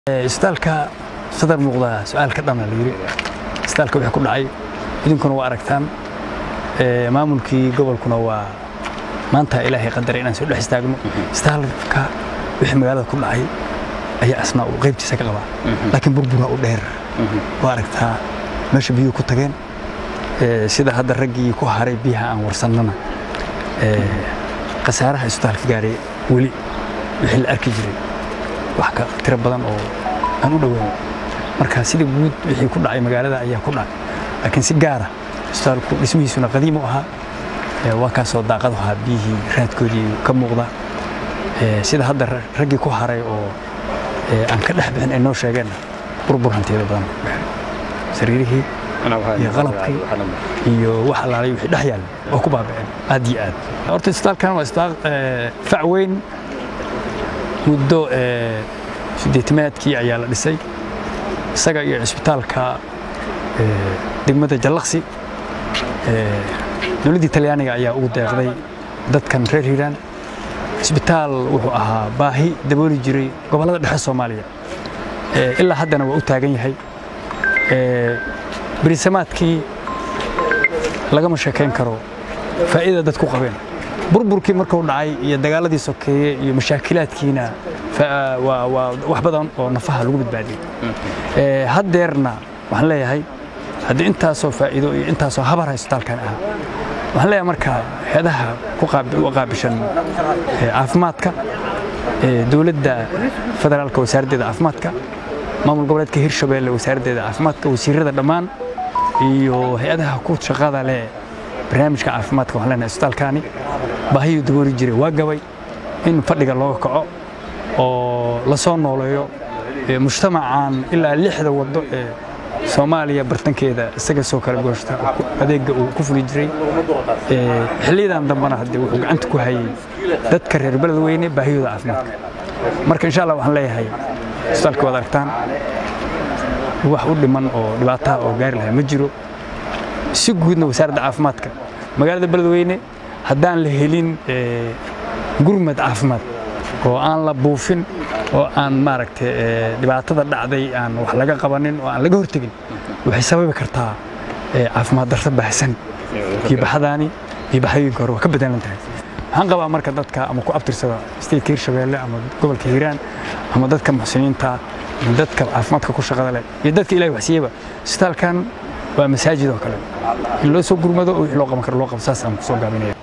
isbitaalka sadar muuqda su-aalka dhanna la yiri isbitaalka wixii ku dhacay idinkuna waa aragtaan maamulkii gobolkuna waa maanta ilaahay qadaray inaan soo dhex istaagno isbitaalka wixii magaalada ku dhacay ayaa asna uu qaybtiisa ka qabaa laakiin burbura u dheer waa aragtaa meesha biyuhu ku tageen sida hadda raggii ku haray biyaha aan warsannana khasaaraha isbitaalka gaaray weli wixii la arki jiray wax ka tiro badan oo aan u dhoweyn marka sida guud wixii ku dhacay magaalada ayaa ku dhacay laakiin si gaara isbitaalku dhismihiisuna qadiim u ahaa waa kaasoo daaqadu ahaa biyihii raadkoodii ka muuqda sida hadda raggii ku haray oo aan ka dhex bixin ay noo sheegeenna burbur hanteeda badan sariirihii iyo qalabkii iyo wax allaalay wixii dhex yaalla oo ku baaba'een aad iyo aad horta isbitaalkan waa isbitaal fac weyn muddo sideetimaadkii ayaa la dhisay isaga iyo cisbitaalka degmada jallaqsi dowladdii talyaaniga ayaa ugu deeqday dadkan reer hiiraan cisbitaal wuxuu ahaa baahi dabooli jiray gobollada dhexe soomaaliya ilaa haddana waa u taagan yahay berisamaadkii lagama sheekayn karo faa'iida dadku qabeen burburkii markuu dhacay iyo dagaaladii sokeeye iyo mashaakilaadkiina wax badan oo nafaha lagu badbaadiyey haddeerna waxaan leeyahay haddii intaasoo faa'iido iyo intaasoo habar isbitaalkan ah waxaan leeyahay marka heedaha u qaabishan caafimaadka dowladda federaalka wasaaraddeeda caafimaadka maamul goboleedka hirshabeelle wasaaraddeeda caafimaadka wasiirada dhammaan iyo hay-adaha ku shaqada leh barnaamijka caafimaadka waxaan leenahay isbitaalkaani baahiyuu dabooli jiray waa gabay in fadhiga looga kaco oo la soo nooleeyo mujtamacan ilaa lixda waddo ee soomaaliya bartankeeda isaga soo kala gooshta adeegga uu ku fuli jiray xilliyadan dambena haddee wuxuu gacanta ku hayay dadka reer beledweyne baahiyooda caafimaadka marka insha allah waxaan leeyahay isbitaalka waad aragtaan wax u dhiman oo dhibaataha oo gaari lahaa ma jiro si guudna wasaaradda caafimaadka magaalada beledweyne haddaan la helin gurmad caafimaad oo aan la buufin oo aan maaragtay dhibaatada dhacday aan wax laga qabanin oo aan laga hortegin waxay sababi kartaa caafimaad darro baahsan biibaxadaani biibaxdooyinka hore waa ka bedelan tahay waxaan qabaa marka dadka ama ku abtirsada stateka hirshabeelle ama gobolka hiiraan ama dadka muxsiniinta ama dadka caafimaadka ku shaqada leh iyo dadka ilahay waxsiiyeba isbitaalkan waa masaajid oo kale in loo soo gurmado oo wixii loo qaban karo loo qabo saas aan ku soo gaabinaya